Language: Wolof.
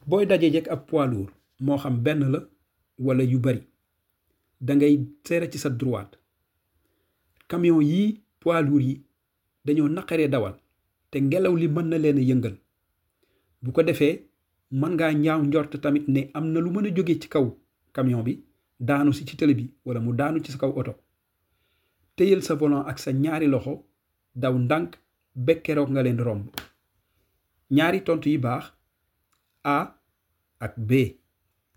booy daje jekk ab poids lourd moo xam benn la wala yu bari da ngay seere ci sa droite camion yii poids lourd yi dañoo naqaree dawal te ngelaw li mën na leen a yëngal bu ko defee mën ngaa ñaaw njort tamit ne am na lu mën a jóge ci kaw camion bi daanu si ci tëli bi wala mu daanu ci sa kaw oto téyel sa volant ak sa ñaari loxo daw ndànk bekkeroog nga leen romb ñaari tontu yi baax A ak B